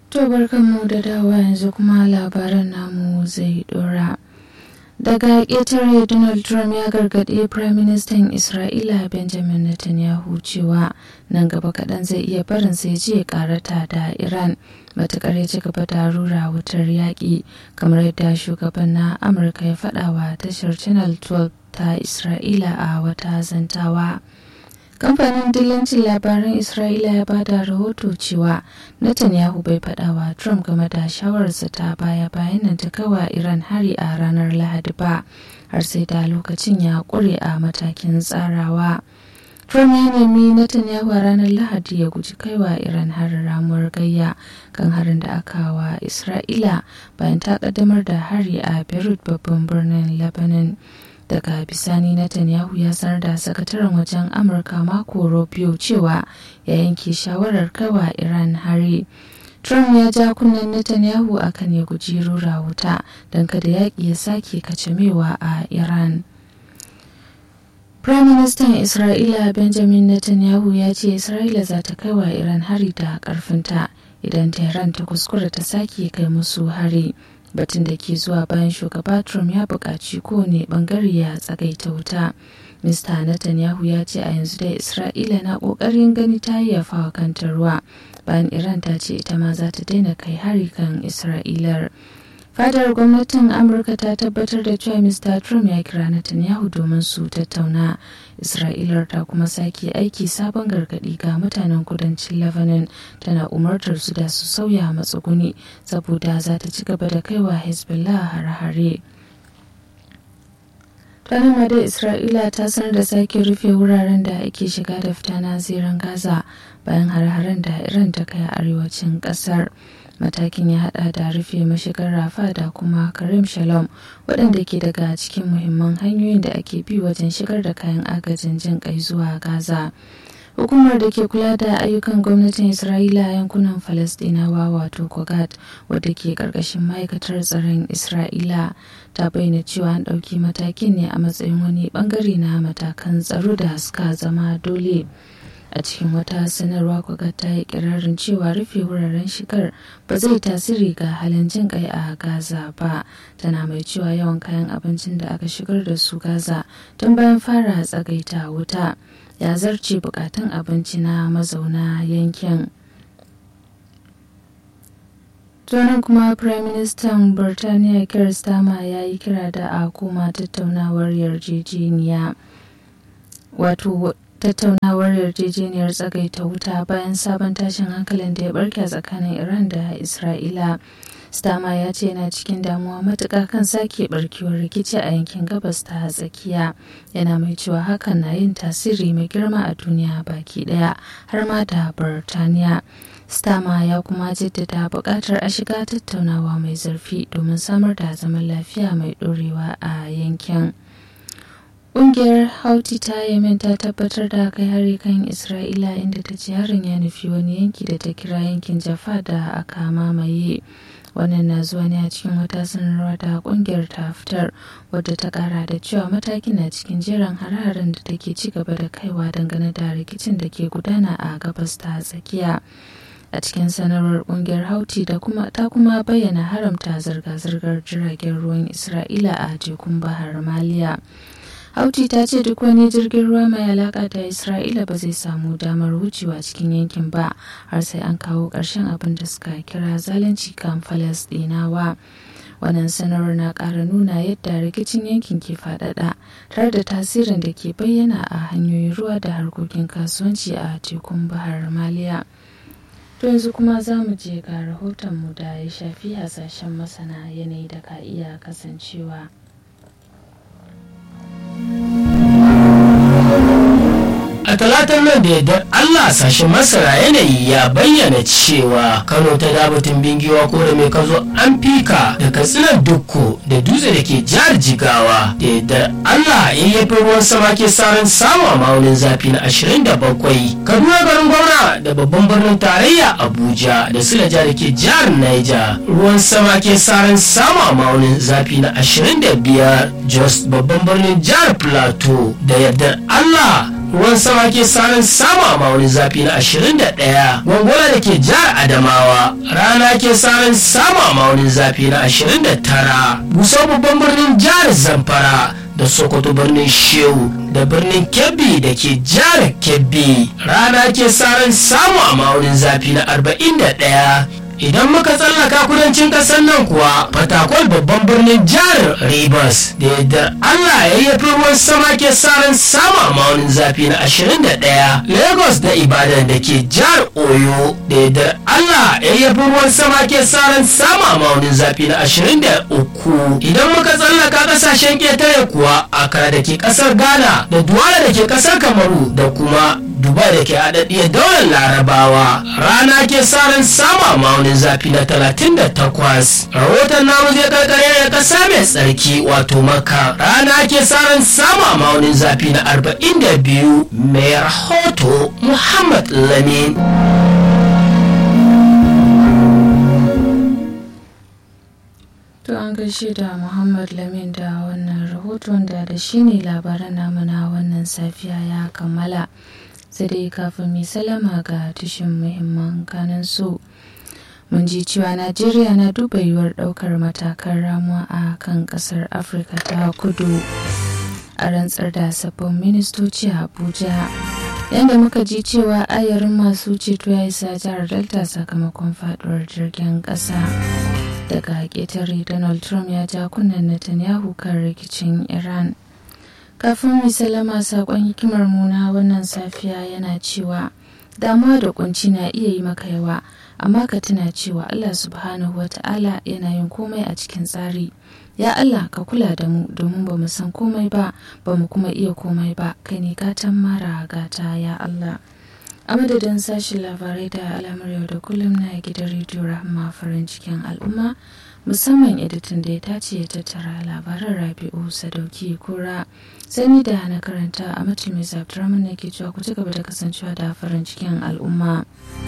To barkanmu da dawa yanzu kuma labaran namu zai dora. Daga ƙetare Donald Trump ya gargaɗi Prime Minister Isra'ila Benjamin Netanyahu cewa nan gaba kaɗan zai iya barin sai je karata da Iran matuƙar ya ci gaba da rura wutar yaƙi kamar yadda shugaban na Amurka ya faɗawa tashar Channel 12 ta Isra'ila a wata zantawa. kamfanin dillancin labaran isra'ila ya bada rahoto cewa netanyahu bai faɗawa trump game da shawararsa ta baya bayan nan ta kawa iran hari a ranar lahadi ba har sai da lokacin ya ƙure a matakin tsarawa trump ya nemi netanyahu a ranar lahadi ya guji kaiwa iran harin ramuwar gayya kan harin da aka wa isra'ila bayan ta ƙaddamar da hari a beirut babban birnin lebanon daga bisani netanyahu ya sanar da sakataren wajen amurka mako rubio cewa ya yanke shawarar kaiwa iran hari trump ya ja kunnen netanyahu akan ya guji rura wuta don kada yaƙi ya sake kacamewa a iran Prime Minister Isra'ila Benjamin Netanyahu ya ce Isra'ila za ta kai wa Iran hari da ƙarfinta idan Tehran ta kuskura ta sake kai musu hari. batun da ke zuwa bayan shugaba trump ya buƙaci kowane ɓangare ya tsagaita wuta mista netanyahu ya ce a yanzu dai isra'ila na ƙoƙarin gani ta yayyafa kanta ruwa bayan iran ta ce ita ma za ta daina kai hari kan isra'ilar fadar gwamnatin amurka ta tabbatar da cewa mr trump ya kira netanyahu domin su tattauna isra'ilar ta kuma sake aiki sabon gargadi ga mutanen kudancin lebanon tana umartar su da su sauya matsuguni saboda za ta ci gaba da kaiwa hezbollah har-hare ma da isra'ila ta sanar da sake rufe wuraren da ake shiga da fita na ziran gaza bayan har-haren da iran ta kai a arewacin kasar matakin ya hada da rufe mashigar rafa da kuma karim shalom waɗanda ke daga cikin muhimman hanyoyin da ake bi wajen shigar da kayan agajin jin kai zuwa gaza hukumar da ke kula da ayyukan gwamnatin isra'ila a yankunan falastinawa wato kogat wadda ke karkashin ma'aikatar tsaron isra'ila ta bayyana cewa an ɗauki matakin ne a matsayin wani bangare na matakan tsaro da suka zama dole a cikin wata sanarwa kwaga ta yi kirarin cewa rufe wuraren shigar ba zai tasiri ga halin jin kai a gaza ba tana mai cewa yawan kayan abincin da aka shigar da su gaza tun bayan fara tsagaita wuta ya zarce bukatun abinci na mazauna yankin tunan kuma prime minister birtaniya keir starmer ya yi kira da a koma tattaunawar yarjejeniya wato tattaunawar yarjejeniyar tsagaita wuta bayan sabon tashin hankalin da ya barke tsakanin iran da isra'ila stama ya ce yana cikin damuwa matuƙa kan sake barkewar rikici a yankin gabas ta tsakiya yana mai cewa hakan na yin tasiri mai girma a duniya baki ɗaya har ma da birtaniya stama ya kuma jaddada buƙatar a shiga tattaunawa mai zurfi domin samar da zaman lafiya mai ɗorewa a yankin. Ƙungiyar Houthi ta Yemen ta tabbatar da kai hari kan Isra'ila inda ta ce harin ya nufi wani yanki da ta kira yankin Jaffa da aka mamaye. Wannan na zuwa ne a cikin wata sanarwa da ƙungiyar ta fitar wadda ta ƙara da cewa matakin na cikin jeran har-haren da take ci gaba da kaiwa dangane da rikicin da ke gudana a gabas ta tsakiya. a cikin sanarwar kungiyar hauti da kuma ta kuma bayyana haramta zirga-zirgar jiragen ruwan isra'ila a tekun bahar maliya hauti ta ce duk wani jirgin ruwa mai alaka da isra'ila ba zai samu damar wucewa cikin yankin ba har sai an kawo ƙarshen abin da suka kira zalunci kan falasɗinawa wannan sanarwar na ƙara nuna yadda rikicin yankin ke faɗaɗa tare da tasirin da ke bayyana a hanyoyin ruwa da harkokin kasuwanci a tekun bahar maliya To yanzu kuma za mu je ga rahotonmu da ya shafi hasashen masana yanayi da ka iya kasancewa. a talatar nan da yardar Allah sashen masara yanayi ya bayyana cewa Kano ta dabatin bingiwa ko da mai kazo an fika da katsinar dukko da dutse da ke jihar jigawa da yardar Allah in yafi ruwan sama ke saran samu a maunin zafi na 27 Kaduna garin gwamna da babban birnin tarayya Abuja da Silaja da ke jihar Niger ruwan sama ke saran samu a maunin zafi na 25 Jos babban birnin jihar Plateau da yardar Allah ruwan sama ke sanin samu a maunin zafi na 21 gongola da ke jihar adamawa rana ke sanin samu a maunin zafi na 29 busau babban birnin jihar zamfara da sokoto birnin shehu da birnin kebbi da ke jihar kebbi rana ke sanin samu a maunin zafi na 41 idan muka tsallaka kudancin kasar nan kuwa fatakwal babban birnin jihar rivers da yadda allah ya yi ruwan sama ke saran sama maunin zafi na 21 lagos da ibadan da ke jihar oyo da yadda allah ya yi ruwan sama ke saran sama maunin zafi na 23 idan muka tsallaka kasashen ketare kuwa akara da ke kasar ghana da duwala da ke kasar kamaru da kuma dubai da ke haɗaɗɗiyar daular larabawa rana ke saran sama maunin zafi na 38 rahoton namu zai karkare da ƙasa mai tsarki wato maka rana ke saran sama maunin zafi na 42 mai rahoto muhammad lamin To an gaishe da Muhammad Lamin da wannan rahoton da da shi ne labaran namu na wannan safiya ya kammala. Sai dai kafin mai salama ga tushen muhimman kanan su. Mun ji cewa Najeriya na duba yiwuwar ɗaukar matakan ramuwa a kan ƙasar Afirka ta kudu. A rantsar da sabbin ministoci a Abuja. Yadda muka ji cewa ayarin masu ceto ya isa jihar Delta sakamakon faɗuwar jirgin ƙasa. daga ƙetare donald trump ya ja kunnen netanyahu kan rikicin iran kafin salama saƙon hikimar muna wannan safiya yana cewa damuwa da kunci na iya yi maka yawa amma ka tuna cewa allah subhanahu wa ta'ala yana yin komai a cikin tsari ya allah ka kula da mu domin ba mu san komai ba ba mu kuma iya komai ba kai ne gatan mara gata ya allah a madadin sashen labarai da alamar yau da kullum na gidan rediyo rahama farin cikin al'umma musamman editan da ya tace ya tattara labaran rabi'u sadauki kura sani da na karanta a mace mai zabturamin na ke cewa ku ci gaba da kasancewa da farin cikin al'umma